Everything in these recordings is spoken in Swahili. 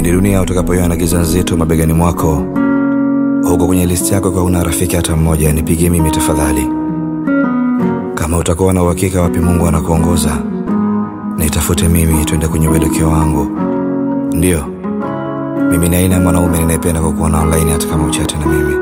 pindi dunia utakapoiona giza nzito mabegani mwako, huko kwenye listi yako kwa una rafiki hata mmoja, nipigie mimi tafadhali. Kama utakuwa na uhakika wapi Mungu anakuongoza, nitafute mimi, twende kwenye uelekeo wangu. Ndiyo, mimi ni aina ya mwanaume ninayependa kwa kuona online, hata kama uchate na mimi.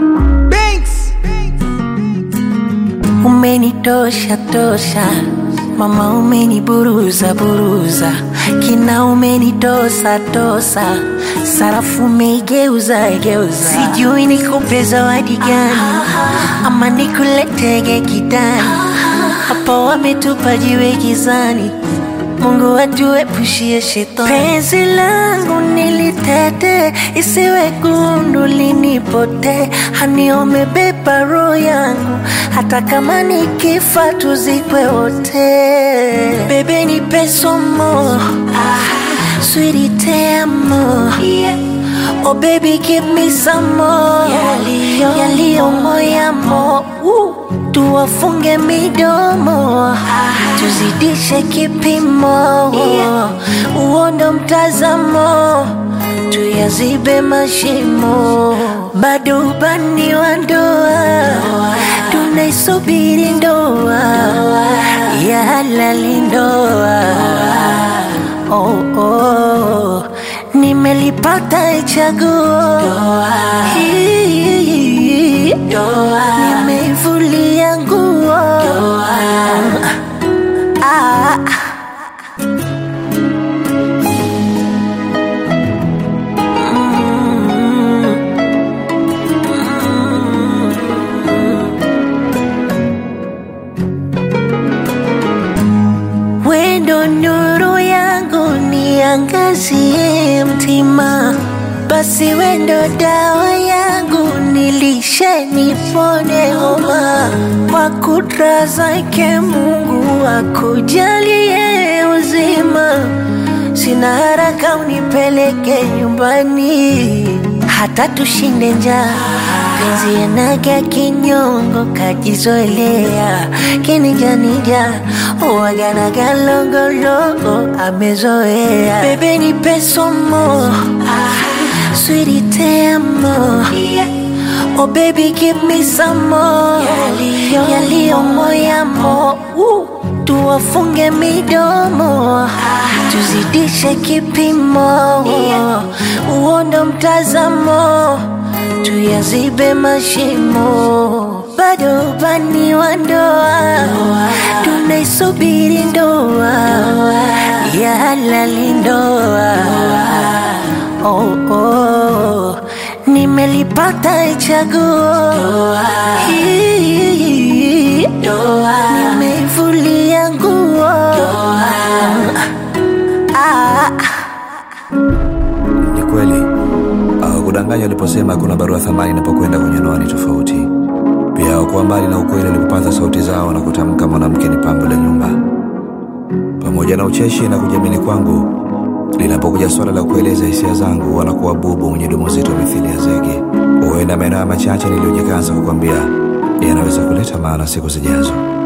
Umenitosha tosha mama, umeniburuza buruza, kina umenitosa tosa, sarafu umeigeuza geuza, sijui nikupe zawadi gani ama nikuletege kidani, hapa wametupa jiwe gizani. Mungu atuepushie shetani. Penzi langu nilitete, isiwe gundu linipote, hani umebeba roho yangu, hata kama nikifa tuzikwe wote. Bebe nipe somo, sweetie te amo. Oh baby give me some more yaliyo moyamo uh, tuwafunge midomo tuzidishe kipimo uondo mtazamo tuyazibe mashimo bado ubani wa ndoa tunaisubiri ndoa ya halali ndoa oh, oh. Nimelipata chaguo Hii, nimeivulia nguo ah. Wendo nuru yangu niangazie mtima, basi wendo dawa yangu nilishe nipone homa, kwa kudra zake Mungu akujalie uzima, sina haraka unipeleke nyumbani, hata tushinde njaa penzi yanaga kinyongo kajizoelea kinijanija uwaganaga logologo amezoea bebe nipe somo sweetie te amo Oh baby give me some more yaliyo moyamo uh, tuwafunge midomo tuzidishe kipimo uondo mtazamo tuyazibe mashimo bado ubani wa ndoa tunaisubiri ndoa ya halali ndoa oh, oh. nimelipata chaguo Hii, nimeivulia nguo ah. Ni kweli hawakudanganya waliposema kuna barua thamani inapokwenda kwenye ndoa ni tofauti. Pia hawakuwa mbali na ukweli walipopata sauti zao na kutamka mwanamke ni pambo la nyumba. Pamoja na ucheshi na kujiamini kwangu, linapokuja swala la kueleza hisia zangu, wanakuwa bubu mwenye domo zito mithili ya zege. Huenda maeneo machache niliyojikaza kukwambia yanaweza kuleta maana siku zijazo.